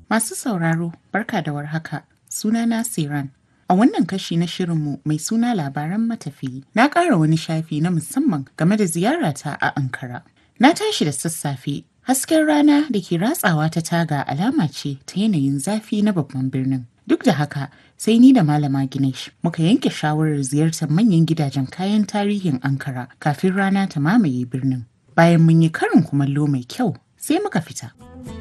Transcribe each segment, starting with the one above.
Masu sauraro, barka da warhaka. Sunana Siran. A wannan kashi na shirinmu mai suna labaran matafiyi, na ƙara wani shafi na musamman game da ziyarata a Ankara. Na tashi da sassafe, hasken rana da ke ratsawa ta taga alama ce ta yanayin zafi na babban birnin. Duk da haka, sai ni da Malama Ginesh muka yanke shawarar ziyartar manyan gidajen kayan tarihin Ankara kafin rana ta mamaye birnin. Bayan mun yi karin kumallo mai kyau, sai muka fita.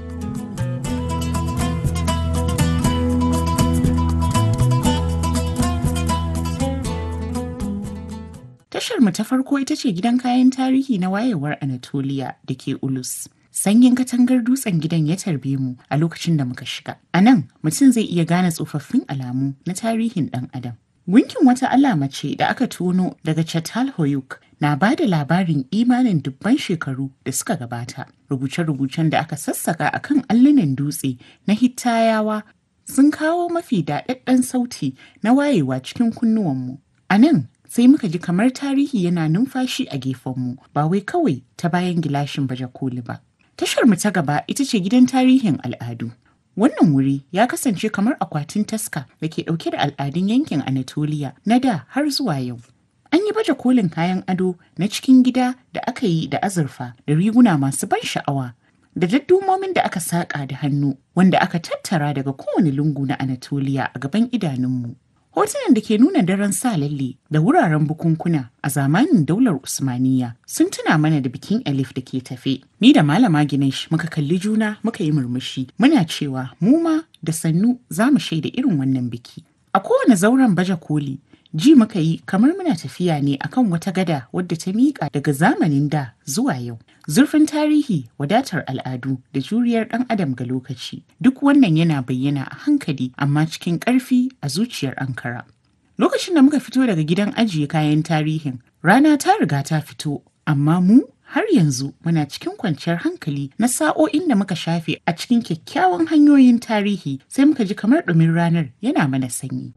Tashar mu ta farko ita ce gidan kayan tarihi na wayewar Anatolia da ke Ulus. Sanyin katangar dutsen gidan ya tarbe mu a lokacin da muka shiga. A nan mutum zai iya gane tsofaffin alamu na tarihin ɗan adam. Gunkin wata alama ce da aka tono daga Chatal Hoyuk na ba da labarin imanin dubban shekaru da suka gabata. Rubuce-rubucen da aka sassaka a kan allunan dutse na Hittayawa sun kawo mafi daɗaɗɗen sauti na wayewa cikin kunnuwanmu. A nan sai muka ji kamar tarihi yana numfashi a gefenmu ba wai kawai ta bayan gilashin baje koli ba. Tashar mu ta gaba ita ce gidan tarihin al'adu. Wannan wuri ya kasance kamar akwatin taska da ke ɗauke da al'adun yankin Anatolia na da har zuwa yau. An yi baje kolin kayan ado na cikin gida da aka yi da azurfa da riguna masu ban sha'awa da daddumomin da aka saƙa da hannu wanda aka tattara daga kowane lungu na Anatolia a gaban idanunmu. Hotunan da ke nuna daren sa lalle da wuraren bukunkuna a zamanin daular Usmaniya sun tuna mana da bikin Elif da ke tafe. Ni da Malama Ginesh muka kalli juna muka yi murmushi muna cewa mu ma da sannu za mu shaida irin wannan biki. A kowane zauren baje koli ji muka yi kamar muna tafiya ne akan wata gada wadda ta miƙa daga zamanin da zuwa yau. Zurfin tarihi, wadatar al'adu da juriyar ɗan adam ga lokaci duk wannan yana bayyana a hankali amma cikin ƙarfi a zuciyar Ankara. Lokacin da muka fito daga gidan ajiye kayan tarihin, rana ta riga ta fito, amma mu har yanzu muna cikin kwanciyar hankali na sa'o'in da muka shafe a cikin kyakkyawan hanyoyin tarihi sai muka ji kamar ɗumin ranar yana mana sanyi.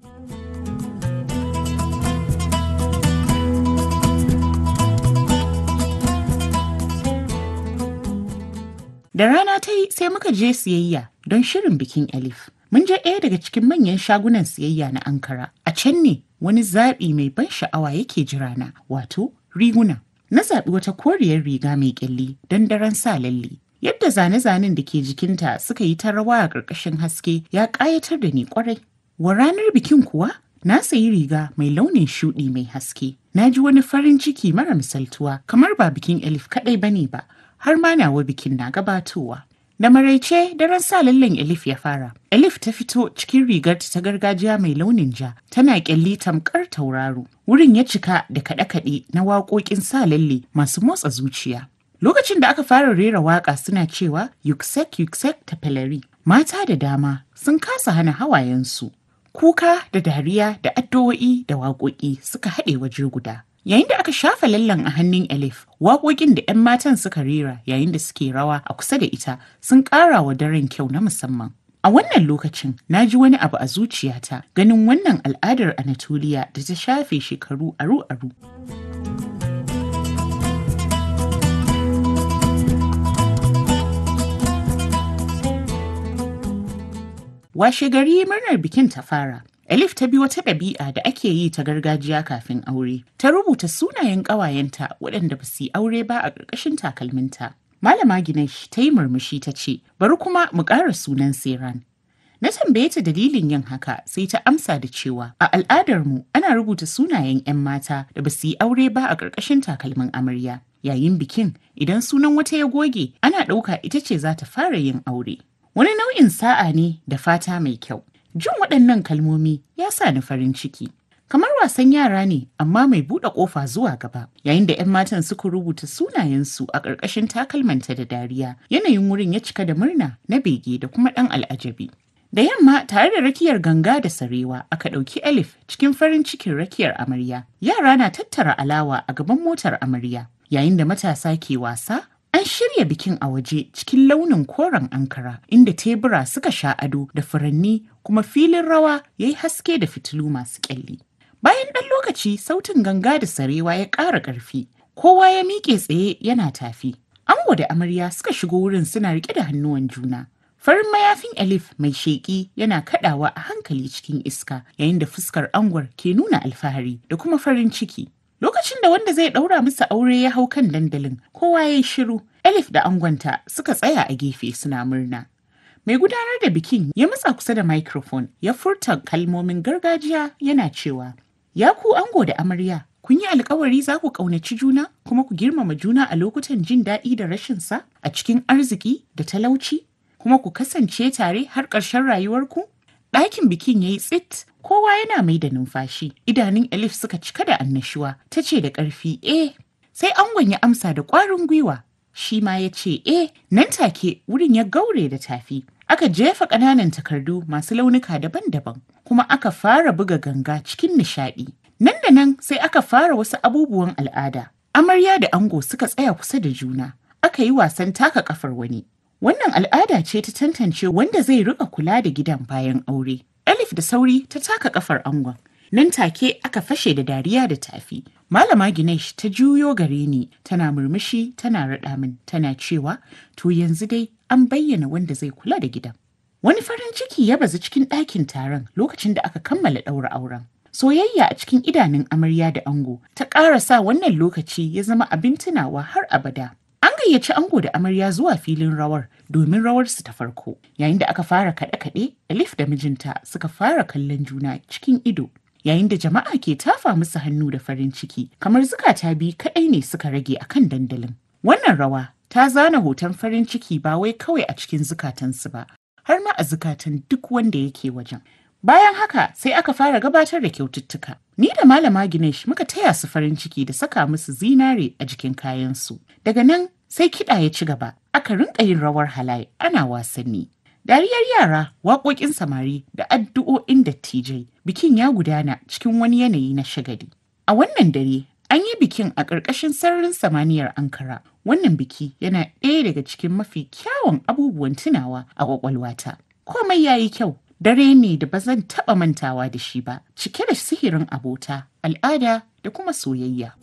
Da rana ta yi sai muka je siyayya don shirin bikin Elif. Mun je ɗaya daga cikin manyan shagunan siyayya na Ankara. A can ne wani zaɓi mai ban sha'awa yake jira na, wato riguna. Na zaɓi wata koriyar riga mai ƙyalli don daren sa lalle. Yadda zane-zanen da ke jikinta suka yi ta rawa a ƙarƙashin haske ya ƙayatar da ni ƙwarai. Wa ranar bikin kuwa na sayi riga mai launin shuɗi mai haske. Na ji wani farin ciki mara misaltuwa kamar ba bikin Elif kaɗai bane ba. har ma nawa bikin na gabatowa. Da maraice daren sa lallen Elif ya fara. Elif ta fito cikin rigarta ta gargajiya mai launin ja, tana kyalli tamkar tauraro. Wurin ya cika da kaɗe-kaɗe na waƙoƙin sa lalle masu motsa zuciya. Lokacin da aka fara rera waƙa suna cewa yuksek yuksek ta pelari. Mata da dama sun kasa hana hawayensu. Kuka da dariya da addu'o'i da waƙoƙi suka haɗe waje guda. Yayin da aka shafa lallan a hannun Elif, waƙoƙin da 'yan matan suka rera yayin da suke rawa a kusa da ita sun ƙara wa daren kyau na musamman. A wannan lokacin na ji wani abu a zuciyata ganin wannan al'adar Anatolia da ta shafe shekaru aru-aru. Washe gari murnar bikin ta fara. Elif ta bi wata ɗabi'a da ake yi ta gargajiya kafin aure. Ta rubuta sunayen ƙawayenta waɗanda ba su yi aure ba a ƙarƙashin takalminta. Malama Ginesh ta yi murmushi ta ce, bari kuma mu ƙara sunan Seran. Na tambaye ta dalilin yin haka sai ta amsa da cewa a al'adarmu ana rubuta sunayen 'yan mata da ba su yi aure ba a ƙarƙashin takalmin amarya. Yayin bikin idan sunan wata ya goge ana ɗauka ita ce za ta fara yin aure. Wani nau'in sa'a ne da fata mai kyau. Jin waɗannan kalmomi ya sa ni farin ciki. Kamar wasan yara ne amma mai buɗe ƙofa zuwa gaba. Yayin da 'yan matan suka rubuta sunayensu a ƙarƙashin takalmanta da dariya, yanayin wurin ya cika da murna na bege da kuma ɗan al'ajabi. Da yamma tare da rakiyar ganga da sarewa aka ɗauki Elif cikin farin cikin rakiyar amarya. Yara na tattara alawa a gaban motar amarya. Yayin da matasa ke wasa, An shirya bikin a waje cikin launin koren ankara inda tebura suka sha ado da furanni kuma filin rawa ya yi haske da fitilu masu kyalli. Bayan ɗan lokaci sautin ganga da sarewa ya ƙara ƙarfi, kowa ya miƙe tsaye yana tafi. Ango da amarya suka shigo wurin suna riƙe da hannuwan juna. Farin mayafin Elif mai sheƙi yana kaɗawa a hankali cikin iska yayin da fuskar angwar ke nuna alfahari da kuma farin ciki. Lokacin da wanda zai ɗaura musu aure ya hau kan dandalin, kowa ya yi shiru. Elif da angonta suka tsaya a gefe suna murna. Mai gudanar da bikin ya matsa kusa da microphone ya furta kalmomin gargajiya yana cewa, Ya ku ango da amarya, kun yi alkawari za ku ƙaunaci juna kuma ku girmama juna a lokutan jin daɗi da rashin sa a cikin arziki da talauci kuma ku kasance tare har ƙarshen rayuwarku? Ɗakin bikin ya yi tsit, kowa yana mai da numfashi. Idanun Elif suka cika da annashuwa, ta ce da ƙarfi, eh. Sai angon ya amsa da ƙwarin gwiwa. Shi ma ya ce, eh, nan take wurin ya gaure da tafi. Aka jefa ƙananan takardu masu launuka daban-daban, kuma aka fara buga ganga cikin nishaɗi. Nan da nan sai aka fara wasu abubuwan al'ada. Amarya da ango suka tsaya kusa da juna. Aka yi wasan taka kafar wani. Wannan al'ada ce ta tantance wanda zai rika kula da gidan bayan aure. Elif da sauri ta taka kafar angon. Nan take aka fashe da dariya da tafi. Malama Ginesh ta juyo gare ni tana murmushi tana raɗa min tana cewa to yanzu dai an bayyana wanda zai kula da gidan. Wani farin ciki ya bazu cikin ɗakin taron lokacin da aka kammala ɗaura auren. Soyayya a cikin idanun amarya da ango ta ƙara sa wannan lokaci ya zama abin tunawa har abada. An gayyaci ango da amarya zuwa filin rawar domin rawarsu ta farko. Yayin da aka fara kaɗe-kaɗe, Elif da mijinta suka fara kallon juna cikin ido. Yayin da jama'a ke tafa musu hannu da farin ciki, kamar zukata biyu kaɗai ne suka rage a kan dandalin. Wannan rawa ta zana hoton farin ciki ba wai kawai a cikin zukatansu ba, har ma a zukatan duk wanda yake wajen. Bayan haka sai aka fara gabatar da kyaututtuka. Ni da Malama Ginesh muka taya su farin ciki da saka musu zinare a jikin kayansu. Daga nan sai kiɗa ya ci gaba, aka rinka yin rawar halaye ana wasanni. Dariyar yara, waƙoƙin samari da addu'o'in dattijai, bikin ya gudana cikin wani yanayi na shagali. A wannan dare, an yi bikin a ƙarƙashin sararin samaniyar Ankara. Wannan biki yana ɗaya daga cikin mafi kyawun abubuwan tunawa a ƙwaƙwalwata. Komai ya yi kyau, dare ne da ba zan taɓa mantawa da shi ba, cike da sihirin abota, al'ada da kuma soyayya.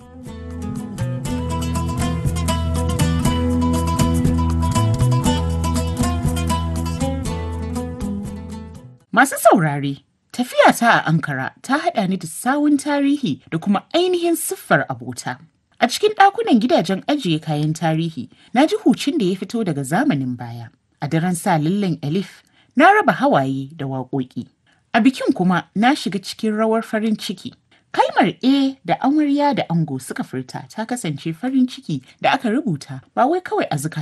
Masu saurare, tafiyata a Ankara ta haɗa ni da sawun tarihi da kuma ainihin siffar abota. A cikin ɗakunan gidajen ajiye kayan tarihi, na ji hucin da ya fito daga zamanin baya. A daren sa lillan Elif, na raba hawaye da waƙoƙi. A bikin kuma na shiga cikin rawar farin ciki. Kalmar A da amarya da ango suka furta ta kasance farin ciki da aka rubuta ba wai kawai a zukata